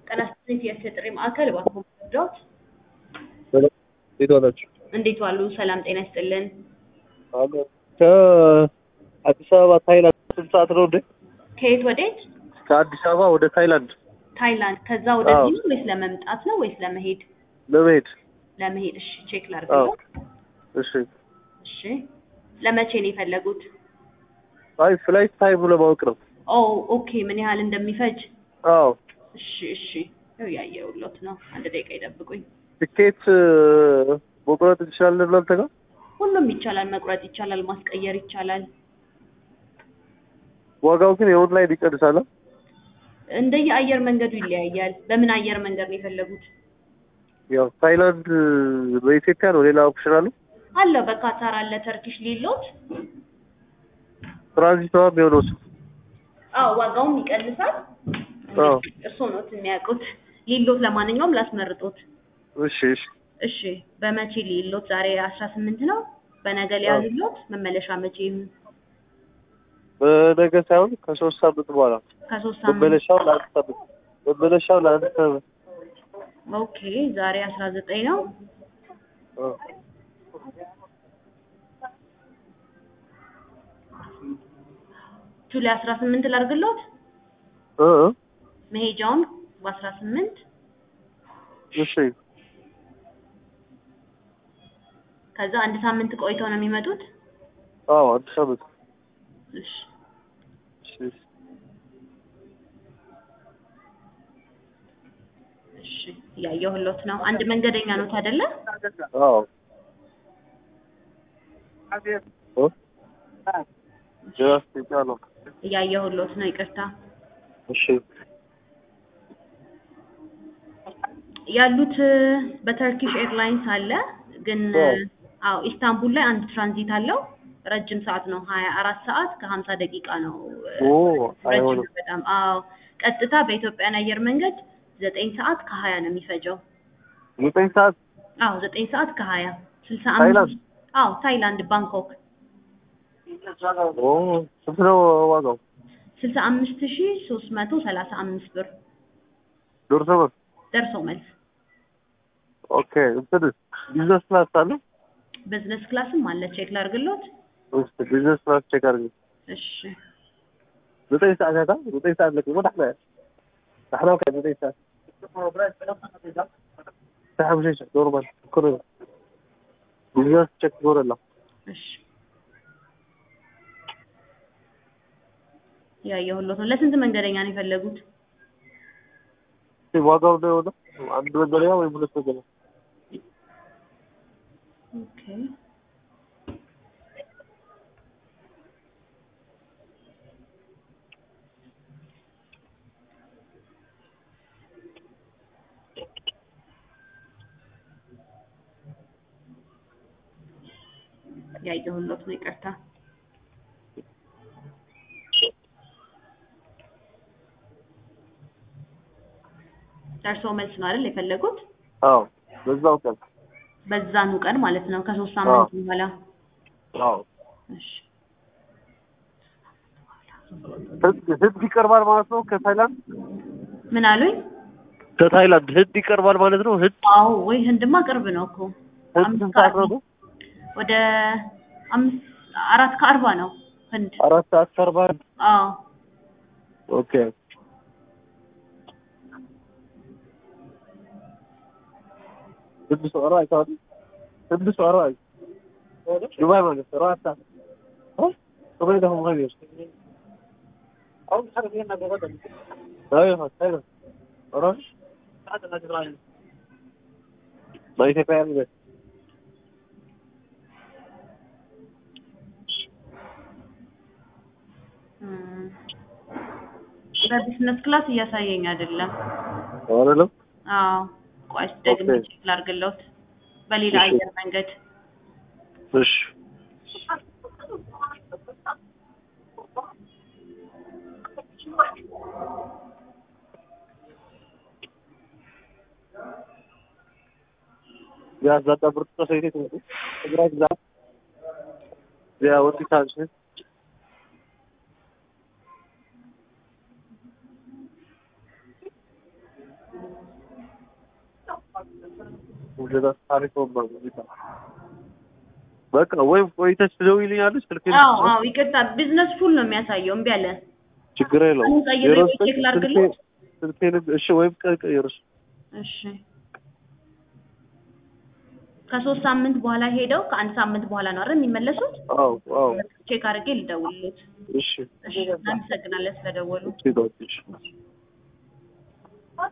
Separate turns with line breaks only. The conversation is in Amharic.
ጤና ይስጥልኝ የእርስዎ ጥሪ ማዕከል እባክዎ መርዳዎት?
እንዴት ዋላችሁ?
እንዴት ዋሉ? ሰላም ጤና ይስጥልን።
ከአዲስ አበባ ታይላንድ ስንት ሰዓት ነው እንዴ?
ከየት ወዴት?
ከአዲስ አበባ ወደ ታይላንድ
ታይላንድ። ከዛ ወደዚህ ነው ወይስ ለመምጣት ነው ወይስ ለመሄድ?
ለመሄድ።
ለመሄድ። እሺ ቼክ
አዎ።
ላድርግልዎ።
እሺ።
እሺ ለመቼ ነው የፈለጉት?
አይ ፍላይት ታይሙ ለማወቅ ነው።
ኦ ኦኬ። ምን ያህል እንደሚፈጅ?
አዎ።
እሺ እሺ። ያው ያየሁሎት ነው። አንድ ደቂቃ ይጠብቁኝ።
ትኬት መቁረጥ እንችላለን እናንተ ጋር?
ሁሉም ይቻላል፣ መቁረጥ ይቻላል፣ ማስቀየር ይቻላል።
ዋጋው ግን የኦንላይን ይቀንሳል?
እንደየ አየር መንገዱ ይለያያል። በምን አየር መንገድ ነው የፈለጉት?
ያው ታይላንድ በኢትዮጵያ ነው። ሌላ ኦፕሽን አለ?
አለው በካታር አለ፣ ተርኪሽ ሊሎት።
ትራንዚት ነው የሚሆነው እሱ?
አዎ ዋጋውም ይቀንሳል።
አዎ።
እርስዎ ነው የሚያውቁት። ሊሎት ለማንኛውም ላስመርጦት።
እሺ እሺ።
እሺ በመቼ ሊሎት? ዛሬ አስራ ስምንት ነው። በነገ ሊያዝሎት? መመለሻ መቼ ይሁን?
በነገ ሳይሆን ከሶስት ሳምንት በኋላ
ከሶስት ሳምንት
መመለሻው ለአንድ ሳምንት መመለሻው ለአንድ ሳምንት
ኦኬ። ዛሬ አስራ ዘጠኝ ነው።
አዎ።
ጁላይ አስራ ስምንት ላድርግሎት?
እ እ
መሄጃውን በአስራ ስምንት
እሺ
ከዛ አንድ ሳምንት ቆይተው ነው የሚመጡት?
አዎ አንድ ሳምንት
እሺ
እሺ
እሺ እያየሁሎት ነው። አንድ መንገደኛ ኖት አይደለ?
አዎ እ ጀስት ይቻላል
እያየሁሎት ነው። ይቅርታ
እሺ
ያሉት በተርኪሽ ኤርላይንስ አለ ግን
አዎ።
አዎ ኢስታንቡል ላይ አንድ ትራንዚት አለው። ረጅም ሰዓት ነው። ሀያ አራት ሰዓት ከሀምሳ ደቂቃ ነው።
ኦ
ረጅም
አይሆንም
ነው በጣም አዎ። ቀጥታ በኢትዮጵያን አየር መንገድ ዘጠኝ ሰዓት ከሀያ ነው የሚፈጀው።
ዘጠኝ ሰዓት
አዎ ዘጠኝ ሰዓት ከሀያ ስልሳ
ታይላንድ?
አምስት አዎ ታይላንድ ባንኮክ
ኦ ስንት ነው ዋጋው?
ስልሳ አምስት ሺ ሶስት መቶ ሰላሳ አምስት ብር
ደርሶ መልስ
ደርሶ መልስ።
ኦኬ እንትን ቢዝነስ ክላስ አለ?
ቢዝነስ ክላስም አለ። ቼክ ላድርግሎት?
እስኪ ቢዝነስ ክላስ ቼክ አድርጊ።
እሺ
ዘጠኝ ሰዓት ያታ ዘጠኝ ሰዓት ለቅ ወደ احنا احنا كان ዘጠኝ ሰዓት ሰዓት مش ኖርማል ኩሩ ቢዝነስ ቼክ ኖረላ
እሺ ያየሁሎት ነው። ለስንት መንገደኛ ነው የፈለጉት?
ዋጋው ነው የሆነ አንድ መንገደኛ ወይም ሁለት መንገደኛ
ኦኬ ያየሁሎት ነው። ይቅርታ ደርሶ መልስ ነው አይደል የፈለጉት?
አዎ በዛው ቀን
በዛኑ ቀን ማለት ነው ከሶስት ሳምንት በኋላ።
አዎ
እሺ
ህንድ ህንድ ይቀርባል ማለት ነው ከታይላንድ
ምን አሉኝ?
ከታይላንድ ህንድ ይቀርባል ማለት ነው ህንድ
አዎ ወይ ህንድማ ቅርብ ነው እኮ
ህንድ
አምስት
ስንት ሰዓት
ሰዓት
ነው?
ወደ አምስት አራት ከአርባ ነው ህንድ።
አራት ሰዓት ከአርባ
አዎ
ኦኬ ህንድ ሰው አርባ አይተዋል ህንድ ሰው አርባ ዱባይ ማለት ነው አራት ሰዓት እ ዱባይ ደግሞ ማለት ነው አሁን حاجه فينا جوه ايوه ايوه اروح በኢትዮጵያ ያለ
እም፣ በቢዝነስ ክላስ እያሳየኝ አይደለም።
አይደለም
አዎ ቆይ ደግሜ
ኦኬ።
ቼክ ላድርግሎት በሌላ
እሺ።
አየር መንገድ
እሺ Ja, za to brudno się idzie tu. Grać za. Ja, odpisałem się. ውደታት ታሪክ ወባሉ በቃ ወይም ቆይተሽ ትደውይልኛለሽ ስልኬን
አዎ አዎ ይቅርታ ቢዝነስ ፉል ነው የሚያሳየው እምቢ አለ
ችግር የለውም
አሁን ቀይሬ
ዜሮ
ወይ
ዘጠኝ
ቼክ ላድርግልህ?
ስልኬን ስልኬን እሺ ወይም ቀ- ቀይርሽ
እሺ ከሶስት ሳምንት በኋላ ሄደው ከአንድ ሳምንት በኋላ ነው አይደል የሚመለሱት
አዎ አዎ
ቼክ አድርጌ ልደውልልዎት
እሺ
እሺ እናመሰግናለን ስለደወሉ
እሺ ዶክተር